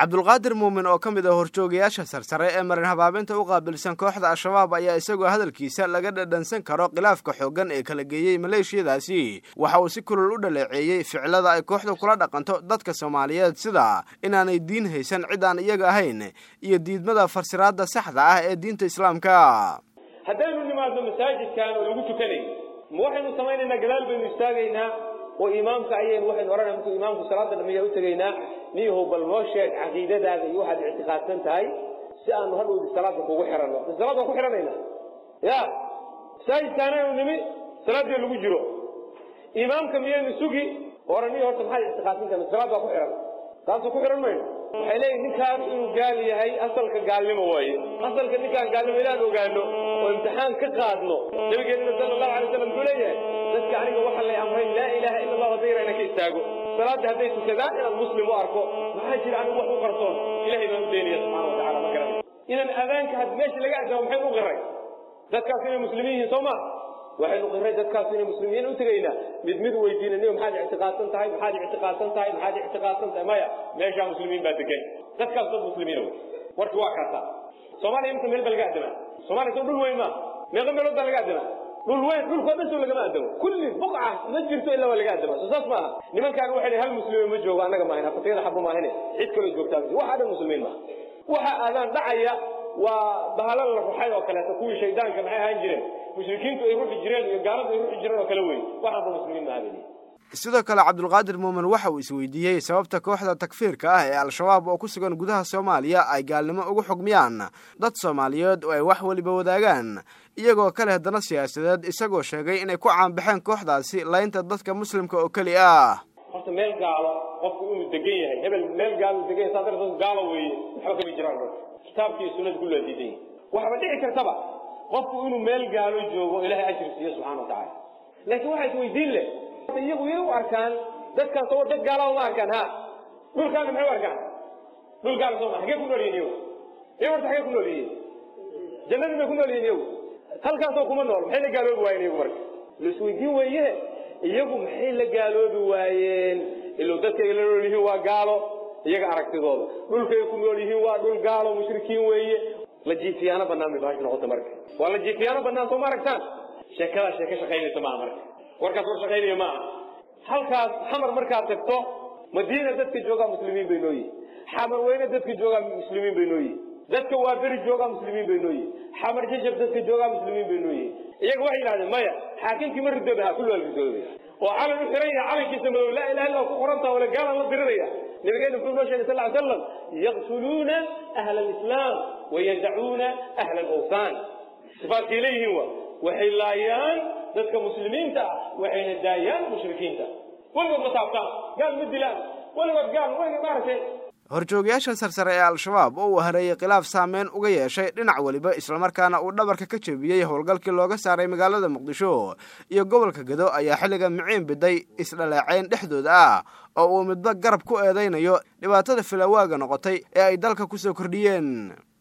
cabdulqaadir muumin oo ka mid ah horjoogayaasha sarsare ee marin habaabinta u qaabilsan kooxda al-shabaab ayaa isagoo hadalkiisa laga dhadhansan karo khilaafka xooggan ee kala geeyey maleeshiyadaasi waxa uu si kulul u dhaleeceeyey ficilada ay kooxdu kula dhaqanto dadka soomaaliyeed sida inaanay diin haysan cid aan iyaga ahayn iyo diidmada farsiraada saxda ah ee diinta islaamka haddaynu nimaadno masaajidkan oo lagu tukanay ma waxaynu samaynaynaa gadaal baynu istaagaynaa oo imaamka ayaynu waxaynu odhanay markuu imaamku salaada dhamiya u tegaynaa niyahow bal noo sheeg caqiidadaada iyo waxaad ictiqaadsan tahay si aanu hadhowdi salaada kugu xiranno salaad waan ku xidhanayna ya masaajidkaanaynu nimi salaadii lagu jiro imaamka miyaynu sugi oran niyo horta maxaad ictiqaadsan tahay salaad baa ku xihan taasoo ku xihan mayno waxay leeyihin ninkaan inuu gaal yahay asalka gaalnimo waaye asalka ninkaan gaalnimo inaan ogaano oo imtixaan ka qaadno nabigeenina sala allahu alay wasalam muxuu leeyahay dadka aniga waxaa lay amray laa ilaaha ila allah hadday yarayna ka istaago salaadda hadday tukadaan inaad muslim u arko maxaa jira anigu wax u qarsoon ilahay baan u daynaya subxana wa tacala ma garanay inaan adaanka had meesha laga adamo maxaynu u qiray dadkaas inay muslimiin yihiin soo ma waxaynu qiray dadkaas inay muslimiin u tegaynaa mid mid weydiinaniyo maxaad ictiqaadsan tahay maxaad ictiqaadsan tahay maxaad ictiqaadsan tahay maya meeshaa muslimiin baa degan dadkaas dad muslimiina wey warki waa kaasaa soomaaliya imika meel baa laga adamaa soomaaliya soo dhul weyn maa meeqa meelood baa laga adamaa dhul weyn dhulkoo dhan soo lagama adamo kulli buqca ma jirto ilaa waa laga adamaa soo saas maaha nimankaan waxay hal muslimiin ma joogo annaga maahayn hafatiyada xabu maahane cid kaloo joogtaa waxaa dhan muslimiin maaha waxa aadaan dhacaya waa bahalo la ruxay oo kaleeto kuwii shaydaanka maxay ahaan jireen mushrikiintu ay ruxi jireen iyo gaaladu ay ruxi jireen oo kale wey waxaanba muslimiin mahabeli sidoo kale cabdulqaadir muumin waxa uu isweydiiyey sababta kooxda takfiirka ah ee al-shabaab oo ku sugan gudaha soomaaliya ay gaalnimo ugu xugmiyaan dad soomaaliyeed oo ay wax weliba wadaagaan iyagoo ka leh dana siyaasadeed isagoo sheegay inay ku caanbaxeen kooxdaasi laynta dadka muslimka oo keli ah horta meel gaalo qofku inuu degan yahay hebel meel gaalo degan yahay saa darteed gaalo weeye waxba kama jiraan kitaabkii iyo sunnada kulli waa diidan yahay waxba dhici kartaba qofku inuu meel gaalo joogo ilaahay ajir siiyo subxana wa tacaala laakiin waxaa isweydiin leh iyagu yay u arkaan dadkaan soo dad gaala uma arkaan ha dhulkaana maxay u arkaan dhul gaala soo ma xagee ku nool yihin iyagu iyagu horta xagee ku nool yihiin jannadii bay ku nool yihin iyagu halkaasoo kuma nool maxay la gaaloobi waayeen iyagu marka la isweydiin weeye iyagu maxay la gaaloobi waayeen ilow dadkay la nool yihiin waa gaalo iyaga aragtidooda dhulkay ku nool yihiin waa dhul gaalo mushrikiin weeye la jiifiyaano bannaan bay baashi noqota marka waa la jiifiyaano bannaan soo ma aragtaan sheekadaa sheeko shaqaynaysa maaha marka warkaas war shaqaynaya maaha halkaas xamar markaad tagto madiina dadka joogaa muslimiin bay noo yihin xamar weyne dadka joogaa muslimiin bay noo yihin dadka waa beri joogaa muslimiin bay noo yihin xamar jajab dadka joogaa muslimiin bay noo yihin iyaga waxay yidhahdeen maya xaakimkii ma ridooba ha kulli waa ridoobaya oo calan u xiran yaha calankiisa madow laa ilaha illa ku qorantaa wala gaalan la diriraya nabigeena muxuu noo sheegay sal ly slam yaqtuluuna ahla alislaam wayadacuuna ahla alawthan sifaadkay leeyihiin wa waxay laayaan dadka muslimiinta ah waxayna daayaan mushrikiinta weligood ma taabtaan gaal ma dilaan weligood gaal weliga maaragtay horjoogayaasha sarsare ee al-shabaab oo uu hareeyey khilaaf saameyn uga yeeshay dhinac weliba islamarkaana uu dhabarka ka jebiyey howlgalkii looga saaray magaalada muqdisho iyo gobolka gado ayaa xilliga miciin biday isdhaleecayn dhexdooda ah oo uu midba garab ku eedaynayo dhibaatada filawaaga noqotay ee ay dalka ku soo kordhiyeen